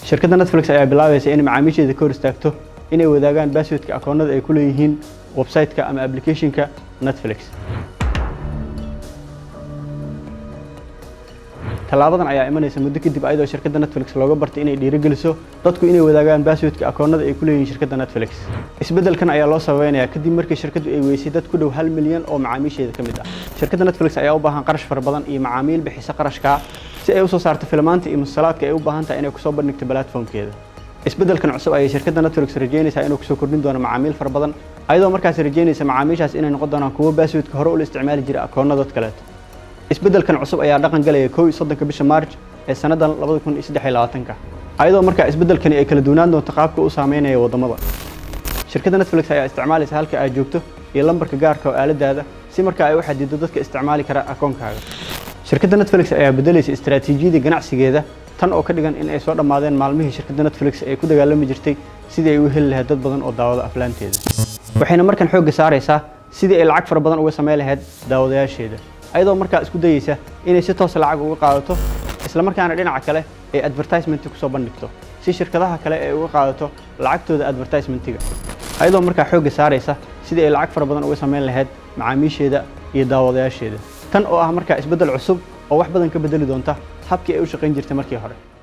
shirkadda netflix ayaa bilaabaysa inay macaamiisheeda ka hor istaagto inay wadaagaan basswordka akoonnada ay ku leeyihiin website-ka ama application-ka netflix tallaabadan ayaa imanaysa muddo kadib ayadoo shirkadda netflix looga bartay inay dhiirigeliso dadku inay wadaagaan basswordka akoonnada ay ku leeyihiin shirkadda netflix isbeddelkan ayaa loo sababeynayaa kadib markii shirkaddu ay weysay dad ku dhow hal milyan oo macaamiisheeda ka mid ah shirkadda netflix ayaa u baahan qarash fara badan iyo macaamiil bixisa qarashkaa si ay usoo saarto filmaanta iyo musalaadka ay u baahan tahay inay kusoo bandhigto platformkeeda isbeddelkan cusub ayay shirkadda netflix rajeynaysaa inuu kusoo kordhin doono macaamiil fara badan ayadoo markaas rajeynaysa macaamiishaas inay noqon doonaan kuwo basswordka hore ula isticmaali jira akoonno dad kaleeto isbeddelkan cusub ayaa dhaqan galaya kow iyo soddonka bisha maarj ee sannadan labada kun iyo saddex iyo labaatanka ayadoo markaa isbeddelkani ay kala duwanaan doonto qaabka u saameynaya waddamada shirkadda netflix ayaa isticmaalaysa halka aad joogto iyo lambarka gaarka oo aaladaada si markaa ay u xadido dadka isticmaali kara akoonkaaga shirkadda netflix ayaa beddelaysa istaraatiijiyadii ganacsigeeda tan oo ka dhigan in ay soo dhammaadeen maalmihii shirkadda netflix ay ku dagaalami jirtay sidii ay u heli lahayd dad badan oo daawada aflaanteeda waxayna markan xoogga saaraysaa sidii ay lacag fara badan uga samayn lahayd daawadayaasheeda ayadoo markaa isku dayeysa inay si toosa lacag uga qaadato isla markaana dhinaca kale ay advertisement kusoo bandhigto si shirkadaha kale ay uga qaadato lacagtooda advertisementiga ayadoo markaa xoogga saaraysa sidii ay lacag fara badan uga samayn lahayd macaamiisheeda iyo daawadayaasheeda tan oo ah markaa isbeddel cusub oo wax badan ka beddeli doonta habkii ay u shaqayn jirtay markii hore